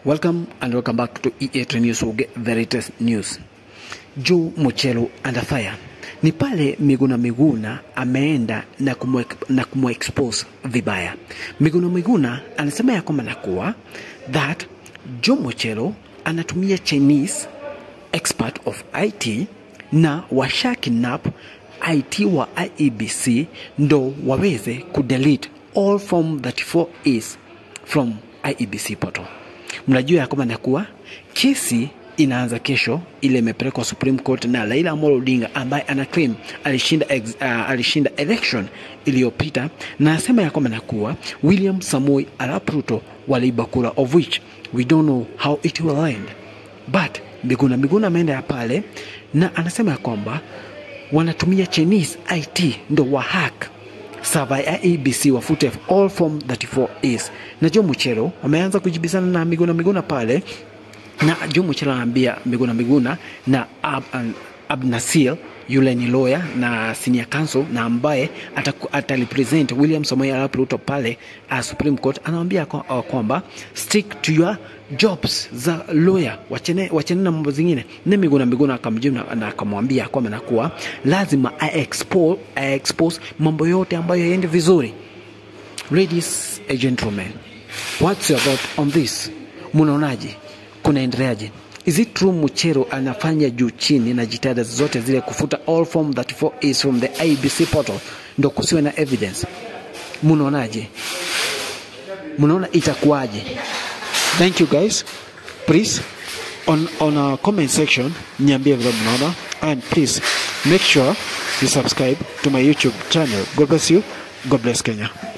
Welcome and welcome back to EA News. We'll get the latest news. Joe Muchelo under fire. Ni pale Miguna Miguna ameenda na kumwe, na kumwexpose vibaya. Miguna Miguna anasema ya kwamba nakuwa that Joe Muchelo anatumia Chinese expert of IT na washa kidnap IT wa IEBC ndo waweze kudelete all form 34 is from IEBC portal. Mnajua ya kwamba nakuwa kesi inaanza kesho, ile imepelekwa Supreme Court na Raila Amolo Odinga ambaye ana claim alishinda, ex, uh, alishinda election iliyopita, na anasema ya kwamba nakuwa William Samoei Arap Ruto waliiba kura of which we don't know how it will end but Miguna Miguna ameenda ya pale na anasema ya kwamba wanatumia Chinese IT ndo wa hack server ya ABC wafute all form 34 is na Joe Muchelo wameanza kujibizana na Miguna Miguna pale na Joe Muchelo anaambia Miguna Miguna na Ab, Ab, Abnasil yule ni lawyer na senior counsel na ambaye atalipresent William Samoei Arap Ruto pale uh, Supreme Court, anamwambia kwa, uh, kwamba stick to your jobs za lawyer, wachene, wachene na mambo zingine. Na Miguna Miguna akamjibu na akamwambia kwamba nakuwa lazima I expose, I expose mambo yote ambayo yaende vizuri. Ladies and gentlemen, what's your thought on this? Munaonaje? Kunaendeleaje? Is it true Muchero anafanya juu chini na jitihada zote zile kufuta all form 34 is from the IBC portal ndo kusiwe na evidence? Munaonaje? Munaona itakuwaje? Thank you guys. Please on on our comment section niambie vile mnaona and please make sure you subscribe to my YouTube channel. God bless you. God bless Kenya.